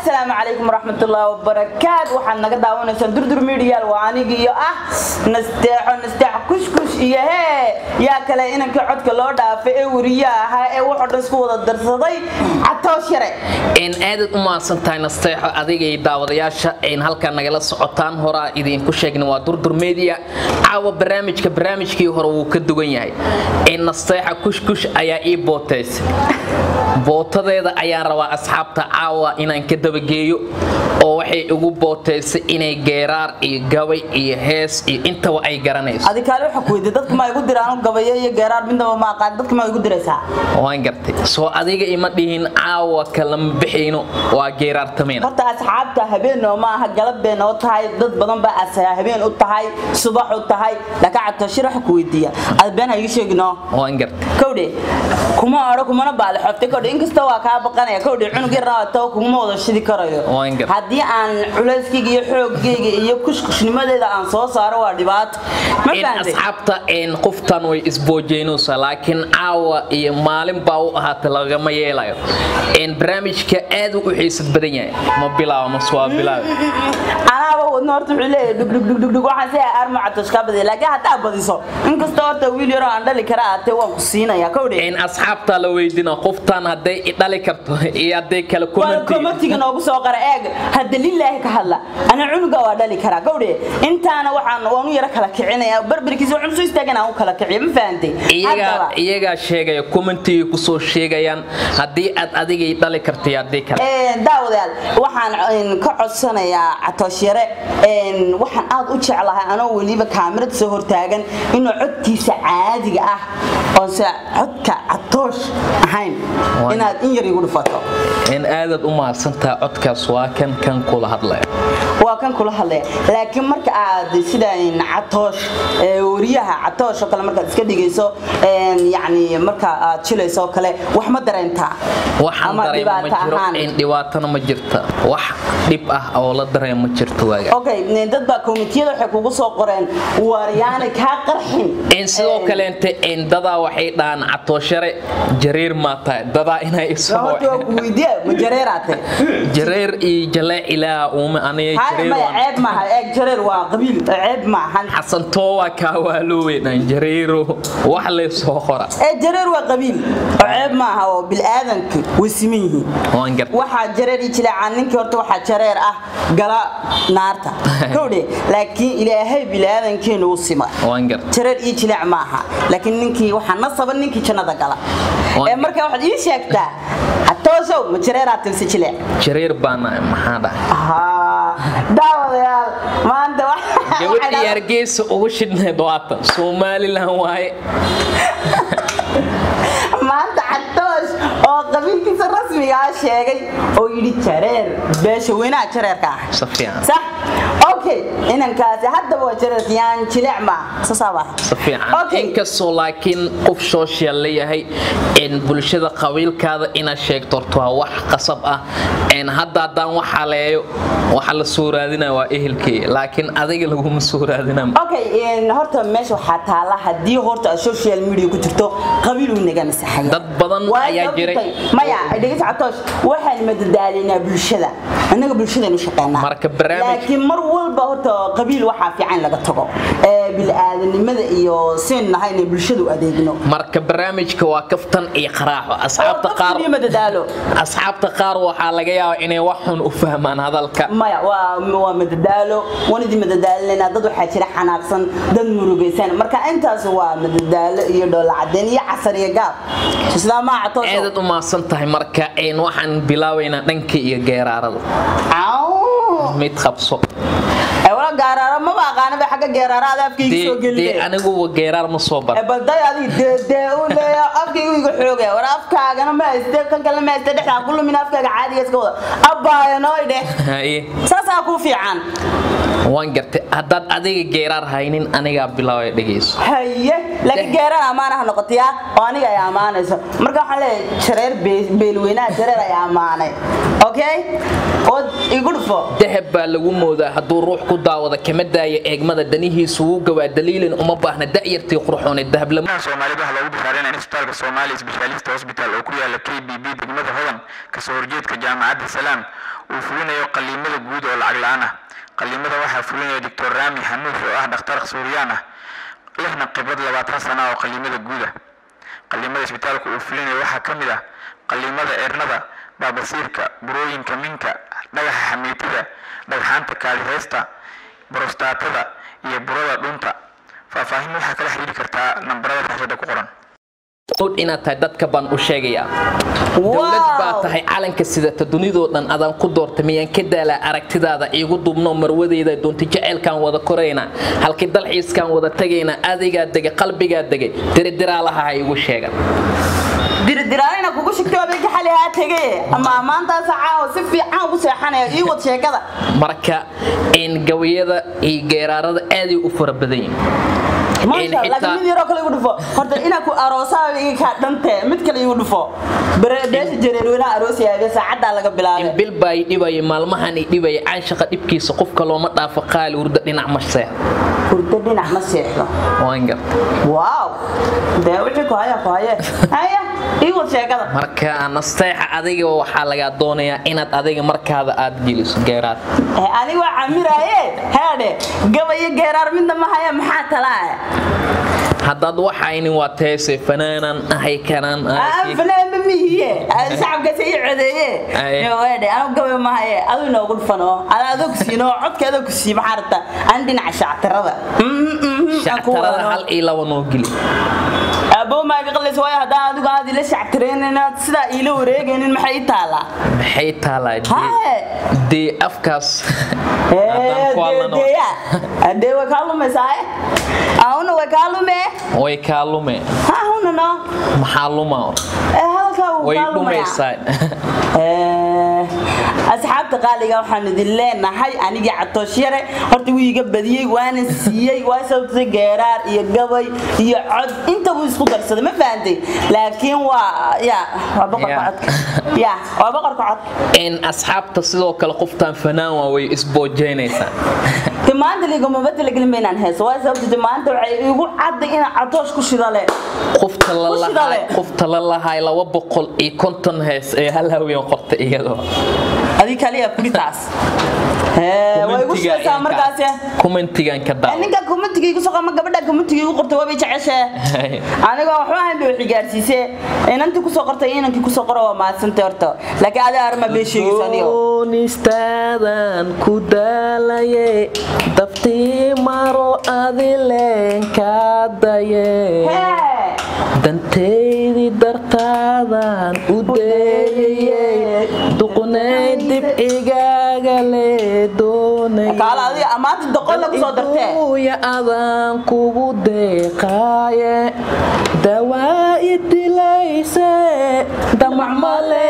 asalaamu calaykum waraxmatullaahi wabarakaat waxaad naga daawanaysaan durdur medial waa anigi iyo ah nasteexo nasteexo kushkush iyo hee yaa kale inankii codka loo dhaafay ee weriya ahaa ee wuxuu dhan isku wada darsaday catoosh yare n aadaad u mahadsan tahay nasteexo adigay daawadayaasha n halkaa nagala socotaan horaa idinku sheegna waa durdur media caawa barnaamijka barnaamijkii hore wuu ka duwan yahay n nasteexa kushkush ayaa ii bootaysay bootadeeda ayaan rabaa asxaabta caawa inaan ka dabageeyo oo waxay igu bootaysay inay geeraar iyo gabay iyo hees iyo intaba ay garanayso adi kaale waxa ku weydiy dadka ma igu diraan gabayo iyo geeraar midnaba ma aqaan dadka ma igu diraysaa waan gartay soo adiga ima dhihin caawa kalama bixayno waa geeraartameyna horta asxaabta habeenoo ma aha galabeen oo tahay dad badan baa as habeen u tahay subax u tahay laakiin catooshir waxa ku weydiiya ad been ha iga sheegino waan gartay kowdhe kuma odho kumana baali xobtay kowdhe inkasta waa kaa baqanaya kowdhe cunug yar raata kuguma wada shidi karayo Waan gar- haddii aan culayskayga iyo xoogayga iyo kushkushnimadeeda aan soo saaro waa dhibaato ma in fahamtay asxaabta n qoftan way isboojeynaysaa laakiin caawa iyo maalin baa u ahaatay lagama yeelayo n barnaamijka aad u xiisad badan yahay ma bilaabo mase waa bilaabo anaaba wadno horta wuxuu leeyahay dhugdhugdhugdhug waxaan si armo catoosh kaa badaya laakiin haddaa badiso inkasta horta wiil yaroo aan dhali kara aatee waan ku siinaya kowdhe n asxaabta la weydina qoftan hadday i dhali karto iyo hadday kale waa commenti komatiga noogu soo qara eeg hadda lilaahi ka hadla ana cunuga waa dhali karaa gowdhe intaana waxaan waanu yaro kala kicinaya barbarkiisa waxaan soo istaagan aan u kala kiciyo ma fahantay iyagaa Haddaba, iyagaa sheegaya commentigay kusoo sheegayaan haddii aad adigay dhali karto iyo haddii kale een, daawadayaal waxaan een, ka codsanayaa catoosh yare een, waxaan aad u jeclahay anoo weliba kaamirada soo hortaagan inuu codkiisa caadiga ah oonse codka catoosh ahayn Waa- inaad in yar igu dhufato n aadaad u mahadsantaha codkaas waa kan kan kula hadlaya waa kan kula hadlaya laakiin marka aad sida in catoosh ee, wariyaha catoosh oo kale markaad iska dhigayso een, yacni marka aad jilayso oo kale wax ma dareentaa waxaan ama dareema ma dhibaato jiro ahaan in dhibaatana ma jirta wax dhib ah oo la dareema ma jirto waaga okay n- dad baa komitiyada waxay kugu soo qoreen waaryaanay kaa qarxin in sidoo Een, kaleente in dadaa waxay dhahaan catooshare jareer maa tahay dadaa inay isoo horta waa ku weydiiya ma jareeraate jareer iyo jalee ilaa uuma aniga hay jareer maya waan- ceeb maaha eeg jareer waa qabiil ceeb maahan xasan toowa kaa waalooweynaan jareero wax laysoo qora ee jareer waa qabiil oo ceeb maaha oo bilaadanku way siman yihiin waan garta waxaa jareer ii jileecaan ninkii horta waxaa jareer ah gala naarta kowdhe laakiin ilaahay bilaadankeenu u sima waan garta jareer ii jileec maaha laakiin ninkii waxaa nasaba ninkii jannada gala Waan- ee marka waxaad ii sheegtaa hatoosow ma jareeraa tilse jileec jareer baana maxaa dhahay Haa, daawadayaal maanta wax- gabadhii waxay hargeysa ugu shidhnayd waatan somalilan waaye maanta catoosh oo qabiilkiisa rasmiga ah sheegay oo yidhi jareer beesha weynaha jareerka ah si fiican sax okay inankaasi haddaba waa jareerka yaan jileec maa sasaaba si fiican Okay. inkastoo laakiin qof social la yahay in bulshada qabiilkaada inaad sheegto horta waa wax qasab ah in hadda haddaan wax haleeyo waxa la soo raadinaya waa ehelkii laakiin adiga laguma soo raadinaya okay een, horta meesha waxaa taala haddii horta aad social media ku jirto qabiil uu naga masaxaya Dad badan Waa ayaa sababtay- jiray. maya dhegeysa catoosh waxaan madadaalinaa bulshada annaga bulshadaynu shaqeynaa Marka barnaamij- laakiin mar walba horta qabiil waxaa fiican laga tago ee bilaadanimada iyo siin nahay inay bulshadu adeegno marka barnaamijka waa kaftan iyo qaraaxo asxaabta qaar iyo madadaalo asxaabta qaar waxaa laga yaabaa inay wax xun u fahmaan hadalka maya waa waa madadaalo wanidii madadaalinayna dad waxaa jira xanaaqsan dad murugaysan marka intaas waa madadaalo iyo dhoola cadeen iyo casar iyo gaab sidaa maa catoosh aadaad u mahadsan tahay marka een waxaan bilaabaynaa dhanka iyo geeraarada mid qabso wala gaaraara maba aqaana ba xagga geeraara ada afkayga dee soo dee gelin aniguba geeraar ma soo bar balday adiga dee dee u leeya afkayga iga xoogaya war afkaagana ma hayste kan kale ma hayste dhexdaa ku lumin afkaaga caadiga iska wada abbaaya nooy dheh haye saasaa kuu fiican waan gartay haddaad adiga geeraar haynin anigaa bilaabaya dhegayso haye laakiin geeraan ammaanaha noqotayaa oo aniga ay ammaanayso marka waxaan leeyahay jareer bee- beelweynaha jareer ay ammaanay okay oo igu dhufo dahab baa lagu moodaa hadduu ruux ku daawada kama daaya eegmada danihiisu wuu gawaa daliilin uma baahna da'yartii qurxoone dahablama dhammaan soomaalida waxaa loogu bishaareynaya in isbitaalka soomaaliya specialist hospital oo ku yaala k b b degmada hodan kasoo horjeedka jaamacadda salaam uu fulinayo qaliimada guud oo lacag la-aan ah qaliimada waxaa fulinaya doctor rami xanuuf oo ah dhakhtar suuriyaan ah lehna khibrad labaatan sana oo qaliimada guud ah qaliimada isbitaalka uu fulinayo waxaa ka mid ah qaliimada eernada baabasiirka burooyinka minka dhagaxa xamiitida dhagxaanta kaadiheysta borostaatada iyo burada dhunta faahfaahin waxaa kala xiriiri kartaa nambarada raashada ku qoran inaad tahay dadka baan u sheegayaa dowlad baa tahay calanka sidata dunidoo dhan adaan ku doorta miyaan ka daalaa aragtidaada iigu dubno marwadeyda doonta jaceylkaan wada korayna halkii dalxiiskaan wada tagayna adigaa degay qalbigaa degay diridiraalaha ha igu sheegan diridiraanina kugu shigtay waabay ka xali haa tegay ama maantaas caawa si fiican ugu seexanaya ii wad sheekada marka in gabayada iyo geeraarada aaday u fara badan yihin maasha Allah laakiin mid yaroo kale igu dhufo horta inaa ku aroosaa iga kaa dhante mid kale igu dhufo beesha jareerweynaha aroosayaaga saacaddaa laga in bilaabay bil baa i dhibaya maalmahan i dhibaya canshaqa dhibkiisa qofka looma dhaafo qaali hurda dhinac ma seex hurdo dhinac ma seexdo waan garta waaw dee wixii ku haya ku haye haya ii wad sheekada marka nasteexa adiga waxaa lagaa doonayaa inaad adiga markaada aad geliso geeraad Eh, aniga waa camiraaye heedhe gabayo geeraar midna ma haya maxaa talaa haddaad waxaynin waa teese fanaanan ahay kanaan ahay fanaanba mihiye shacabkaas ii codeeye Aye. weedhe anu gabay ma haye adu inoogu dhufano ada adoo ku siino codkeeda ku sii maxaa rabta aan dhinaca shactirada shactarada hal iyo laba noo geli abo maaga qalis waayo haddaan adigu aad ila shactireynin sidaa iila wareegaynin maxay ii taalaa maxay taalaa Haye. dee- dee afkaas haddaan ku hadlano deya dee way kaa lumaysaa ahuna way kaa lume way kaa lume ha huna no maxaa luma Eh, halkaa wuu way kaa lumaya dhumaysaa Eh, asxaabta qaaliga waxaan idin leenahay anigii catoosh yare horta wuu iga badiyey waana siiyey waa sababtay geeraar iyo gabay iyo cod inta buu isku darsaday ma fahantay laakiin waa ya waa boqorka Ya. codka ya waa boqorka codka in asxaabta sidoo kale qoftaan fanaan waa way isboojeynaysaa de maanta ligama talagelin ba inaan heeso waa sababta de maanta waxay igu cadday inaan catoosh ku shidale qofta la Ku lahay shidale. qofta la lahay laba boqol iyo konton hees ee hal haween qorta iyadoo adii kaliya kuritaas waa igu shidaysaa markaas commentigan ka Eh, daawa ninka kumatiga igu soo qama gabadha kumatiga igu qortay waabay jeceshee aniga waxba ahayn bay wixii gaarsiisee inantii kusoo qortay iyo inankii kusoo qora waa mahadsantay horta laakiin adiga arma bee sheegaysa aniga Goonistaadan ku daalaye daftii maro adileen kaa daye Hee! dantaydii dartaadan u deeyayey duqnay dib igaaga lee doonay kaala adiga amaanta doqon lagu soo dartee Aduuya adaan kugu deeqaaye dawaa i dilayse damac male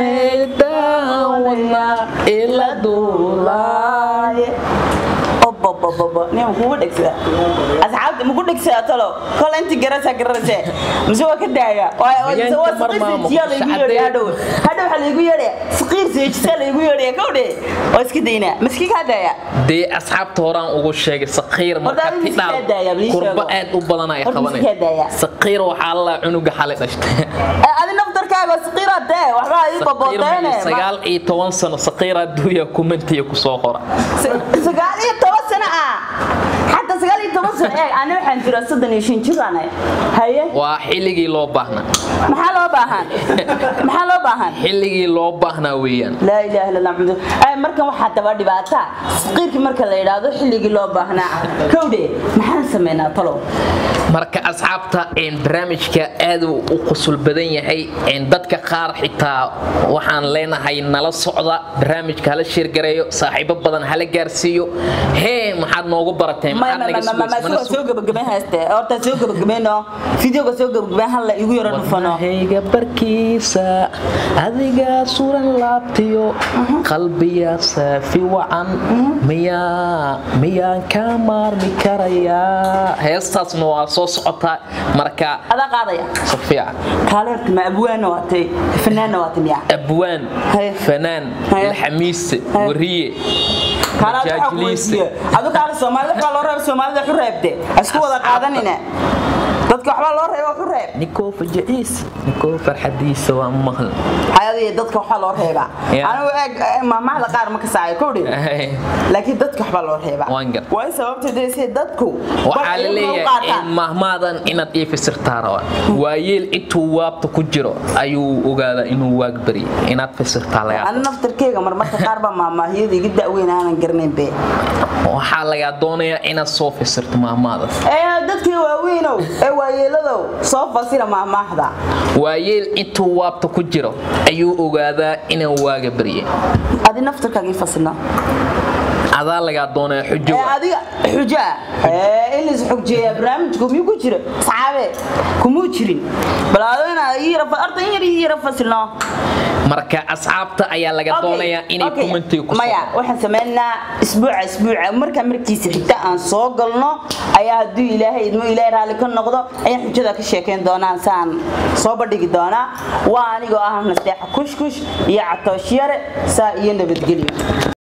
meydaan wadna ila duulaaye obobobobo nin kugu dhegsada asxaabta maku dhegsada talo kol inti garasa garase mise waa ka daaya Habeenka mar maamo, laygu yeedhay shacabee. hadhow hadhow waxaa laygu yeedhaya saqiir seejisa laygu yeedhaya kowdhe waa iska daynaa maski kaa daaya dee asxaabta horaan ugu sheegay saqiir marka Horta adiga tidhaal iska daaya, bal ii kurba sheego. aad u badan ay Horta qabanay iska daaya. saqiir waxaa la cunuga xalay dhashtay Eh, adi naftarkaaga saqiira dee waxbaa ii saqiir baboodeene maxay sagaal iyo toban sano saqiir adduunya kumentiya kusoo qora sagaal iyo toban sano ah xataa sagaal iyo toban sano eeg ani waxaan jira soddon iyo shan jir aanay haye waa xilligii loo baahnaa maxaa loo baahan maxaa loo baahan xilligii loo baahnaa weeyaan laa ilaaha illa allah maxamud ay markan waxaa daba dhibaata saqiirkii marka la yidhaahdo xilligii loo baahnaa kowdhe maxaan sameynaa talow marka asxaabta een, barnaamijka aad uu u qusul badan yahay een, dadka qaar xitaa waxaan leenahay nala socda barnaamijka hala sheergareeyo saaxiibo badan hala gaarsiiyo hee maxaad noogu barateen maxaad naga sugays- mana soo gabagabeyn hayste horta soo gabagabeyno videoga soo gabagabeyn hal la igu yaro dhufano wadnahayga barkiisa adigaa suran laabtiyo qalbiya saafi wacan miyaa miyaan ka maarmi karayaa heestaasna waa soo socotaa marka adaa qaadaya si fiican kaale horta ma abwaana waatay fanaanna waatay miyaa abwaan Haye. fanaan Haye. laxamiise Haye. wariye kaale aad waxaa ku majaajiliiste weydiiye adu kaale soomaalida waxaa loo reeba soomaalida waxu reebte isku wada qaadanine dadka waxbaa loo reeba wax u reeb ninkoo fajaciisa ninkoo farxadiisa waa maqal hayadii dadka waxbaa loo reebaa Yeah. anigu eeg eh, maamahda qaar ma kasaayo kowdhi laakiin dadka waxbaa loo reebaa Waan gar. waa in sababta dee si dadku waxaa la leeyahay in mahmaadan inaad ii fasirtaa raba waayeel intuu waabta ku jiro ayuu ogaadaa inuu waag bari inaad fasirtaa lagaa ani naftarkeyga marmarka qaar baa maamaahiyada iga da'weyn aanan garanayn be waxaa lagaa doonayaa inaad soo fasirto mahmaadas ee dadkii waaweynow ee waayeeladow soo fasira maamaahda waayeel intuu waabta ku jiro ayuu ogaadaa inaan waaga barye adi naftarkaagii fasirna adaa lagaa doonaya xujo ee waa. adiga xujo ah ee in lais xogjeeyaa barnaamijku miyuu ku jiro saxaabe kumuu jirin bal ado inaad ii yara fa- horta in yar ii yara fasilno marka asxaabta ayaa laga Okay, doonayaa inay okay. commentiga ku maya waxaan sameynaa isbuuca isbuuca markaa markiisa xigta aan soo galno ayaa hadduu ilaahay idmo ilaahay raalli ka noqdo ayaan xujada ka sheekayn doonaan saan soo bandhigi doonaa waa anigoo ah nasteexa kushkush iyo catoosh yare saa iyo nabadgelyo